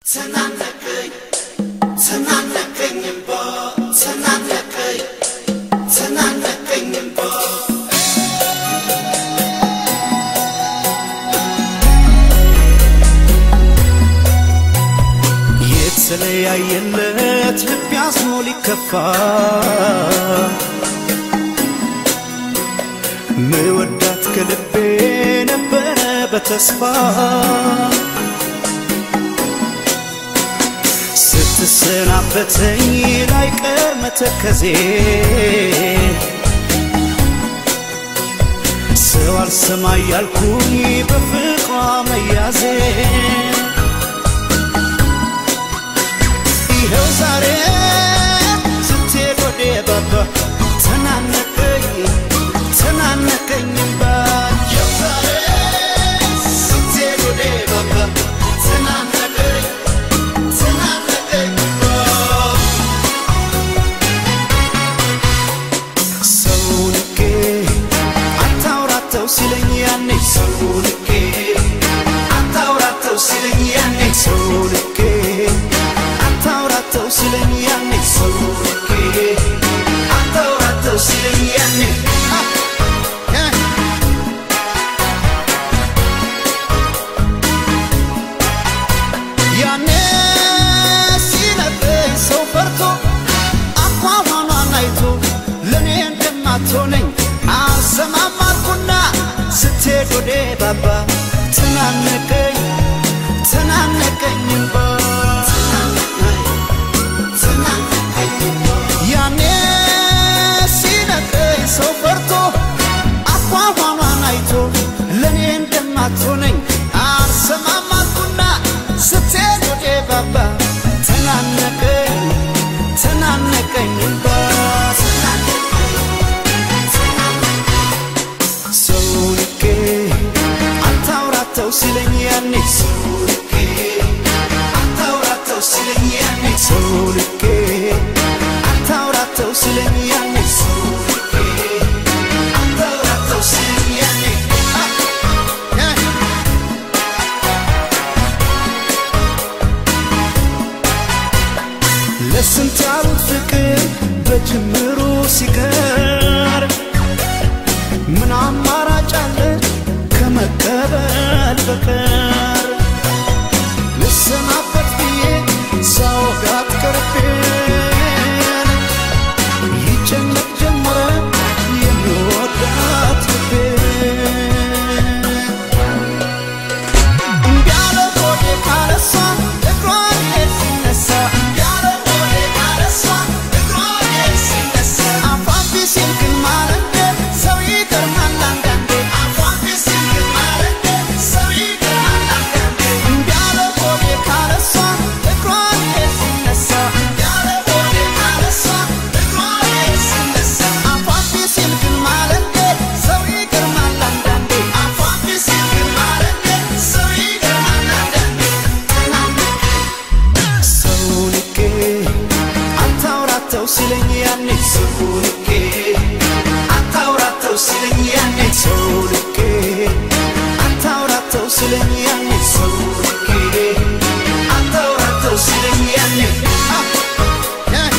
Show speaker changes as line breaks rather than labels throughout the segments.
ተናነቀኝ ተናነቀኝ እምባ ተናነቀኝ ተናነቀኝ እምባ
የተለያየለት ልብ ያዝኖ ሊከፋ ምወዳት ከልቤ ነበረ በተስፋ ስትሰናበተኝ ላይቀር መተከዜ ሰው አልሰማ ያልኩኝ በፍቅሯ መያዜ ይኸው ዛሬ ስትሄድ ወደ ባባ ተናነቀኝ ተናነቀኝ እምባ ይኸው ዛሬ ስትሄድ ወደ ባባ ተናነቀኝ ተናነቀኝ እምባ ሰው ንቄ አታውራተው ሲለኝ ያኔ ሰው ንቄ አታውራተው ሲለኝ ያኔ ሰው ንቄ አታውራተው ሲለኝ ያኔ ሰው ንቄ አታውራተው ሲለኝ ያኔ አ- ያ- ያኔ ሲነግረኝ ሰው ፈርቶ አኳኋኗን አይቶ ለእኔ እንደማትሆነኝ አልሰማም አልኩና ስትሄድ ወደ ባባ ተናነቀኝ ተናነቀኝ እምባ ያኔ ሲነግረኝ ሰው ፈርቶ አኳኋኗን አይቶ ለእኔ እንደማትሆነኝ አልሰማም አልኩና ስትሄድ ወደ ባባ ተናነቀኝ ተናነቀኝ እምባ ሰው ንቄ አታውራተው ሲለኝ ያኔ ሰው ንቄ አታውራተው ሲለኝ ያኔ ሰው ንቄ አታውራተው ሲለኝ ያኔ ሰው ንቄ አታውራተው ሲለኝ ያኔ አ- ያ- ለስንት ያሉት ፍቅር በጅምሩ ሲቀር ምን አማራጭ አለ ከመቀበል በቀር ልሰናበት ብዬ ሳወጋት ቀርቤን ይጨነቅ ጀመረ የሚወዳት ልቤን እንዲያለ ሆዴ ካለሷ እግሯ ሄድ ሲነሳ እንዲያለ ሆዴ ካለሷ እግሯ ሄድ ሲነሳ አፏን ቢሲል ግን ማለንደ ሰው ይገርማል አንዳንዴ አፏን ቢሲል ግን ማለንደ ሰው ይገርማል አንዳንዴ እንዲያለ ሆዴ ካለሷ እግሯ ሄድ ሲነሳ እንዲያለ ሆዴ ካለሷ እግሯ ሄድ ሲነሳ አፏን ቢሲል ግን ማለንደ ሰው ይገርማል አንዳንዴ አፏን ቢሲል ግን ማለንደ ሰው ይገርማል አንዳንዴ ሰው ንቄ አታውራተው ሲለኝ ያኔ ሰው ንቄ አታውራተው ሲለኝ ያኔ ሰው ንቄ አታውራተው ሲለኝ ያኔ ሰው ንቄ አታውራተው ሲለኝ ያኔ አ- ያ-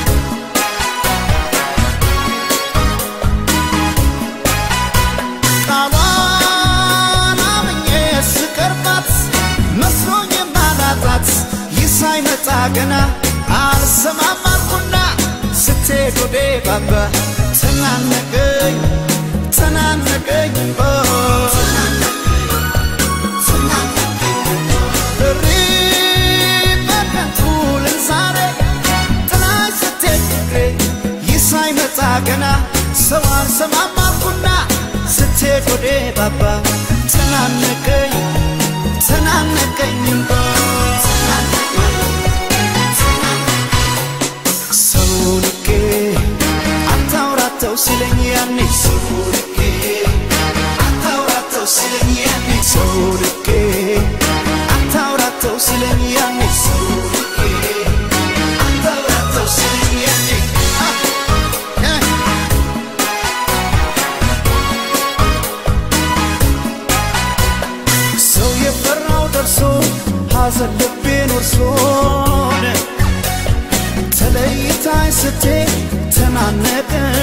ቃሏን አምኜ ስቀርባት መስሎኝ የማላጣት ይህ ሳይመጣ ገና አልሰማም አልኩና ስትሄድ ወደ ባባ ተናነቀኝ ተናነቀኝ ኦ፣ እሪ በከንቱ ልል ዛሬ ጥላሽ ስትሄድ ፍቅሬ ይህ ሳይመጣ ገና ሰው አልሰማም አልኩና ስትሄድ ወደ ባባ ተናነቀኝ ተናነቀኝ እምባ ሰው ንቄ አታውራተው ሲለኝ ያኔ ሰው ንቄ አታውራተው ሲለኝ ያኔ ሰው ንቄ አታውራተው ሲለኝ ያኔ ሰው ንቄ አታውራተው ሲለኝ ያኔ አ- ያ- ሰው የፈራው ደርሶ ሐዘን ልቤን ደርሶን ተለይታይ ስትሄድ ተናነቀን